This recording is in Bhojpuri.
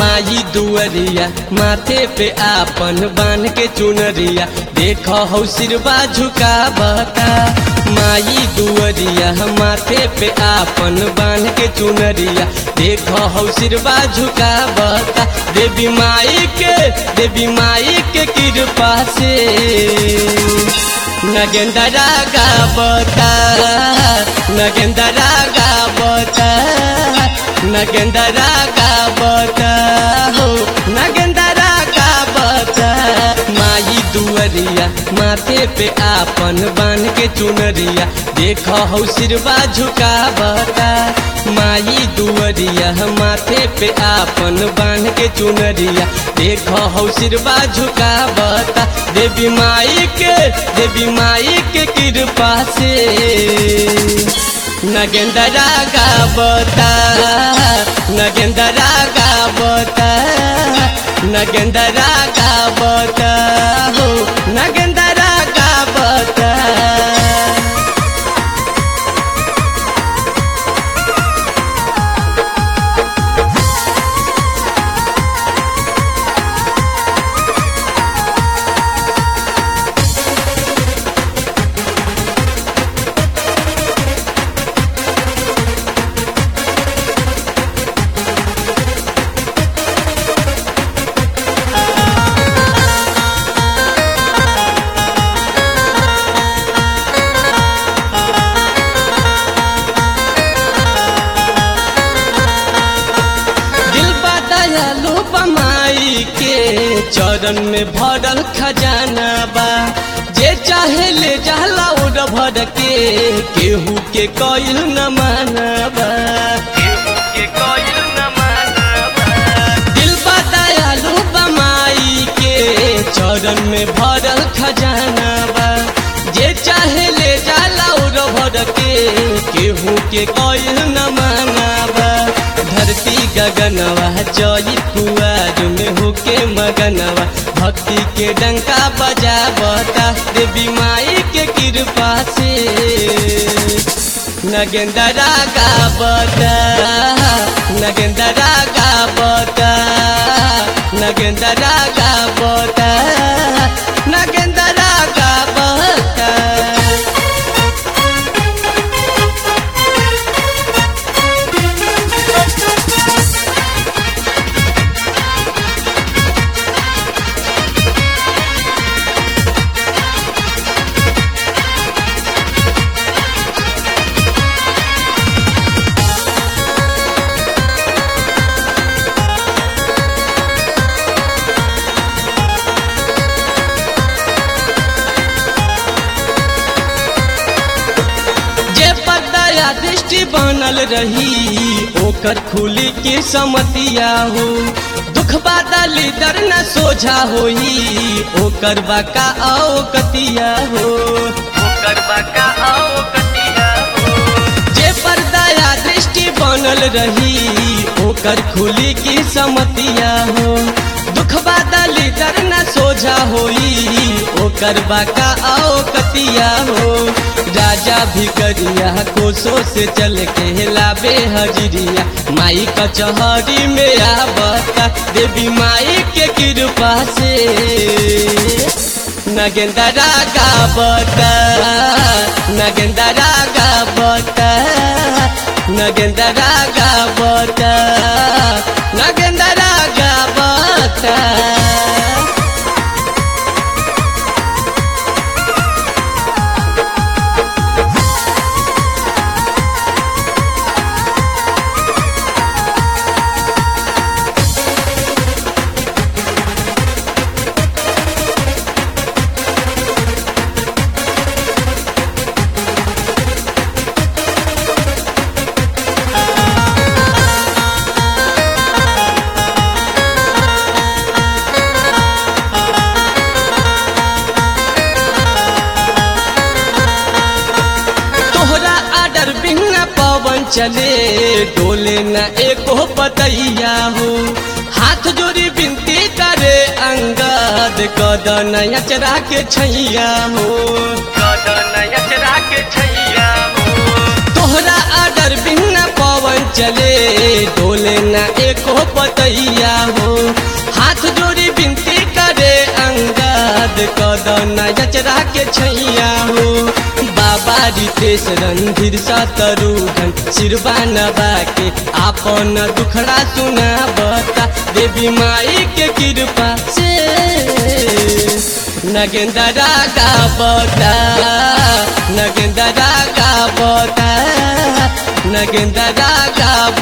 माई दुअरिया माथे पे आपन बांध के चुनरिया देख हौ सिरवा झुकावता माई दुअरिया माथे पे आपन बांध के चुनरिया देख हौ सिरवा झुकावता देवी माई के देवी माई के कृपा से नगेंदरा गावता नगेंदरा गावता नगेंदरा गावता हो नगेंदरा गावता माई दुअरिया माथे पे आपन बांध के चुनरिया देख हौ सिरवा झुकावता माई दुअरिया माथे पे आपन बांध के चुनरिया देख हौ सिरवा झुकावता देवी माई के देवी माई के कृपा से नगेंदरा गावता नगेंदरा गावता नगेंदरा गावता हो नगेंदरा गावता दिल दयालु बमाई के चरण में भरल खजाना बा जे चाहे ले जाला उड़ भर के केहू के कइल न मानबा दिल दयालु बमाई के चरण में भरल खजाना बा जे चाहे ले जाला उड़ भर के केहू के कइल न मानबा धरती गगनवा जई कुआर में होके मगनवा भक्ति के डंका बजावता देवी माई के कृपा से नगेंदरा गावता नगेंदरा गावता नगेंदरा गावता नगेंदरा गावता जे पदया दृष्टि बनल रही ओकर खुली के समतिया हो दुख बादली दर न सोझा होई ओकर बाका आओ कतिया हो ओकर बाका आओ कतिया हो जे परदया दृष्टि बनल रही ओकर खुली की समतिया हो दुख बादली दर न सोझा होई ओकर बाका आओ कतिया हो राजा भिकरिया कोसो से चल के लाबे हजरिया माई कचहरी में आवता देवी माई के कृपा से नगेंदरा गावता नगेंदरा गावता नगेंदरा गावता नगेंदरा गावता तोहरा आडर बिना पवन चले डोले न एको पतैया हो हाथ जोड़ी बिनती करे अंगद कदन अचरा के छैया हो कदन अचरा के छैया हो तोहरा आडर बिना पवन चले डोले न एको पतैया हो हाथ जोड़ी बिनती करे अंगद कदम जचरा के छैया हो बाबा रितेश रणधीर सतरुघन सिरबा नबा के आपन दुखड़ा सुना बता देवी माई के कृपा से नगेंदरा का बता नगेंदरा का बता नगेंदरा का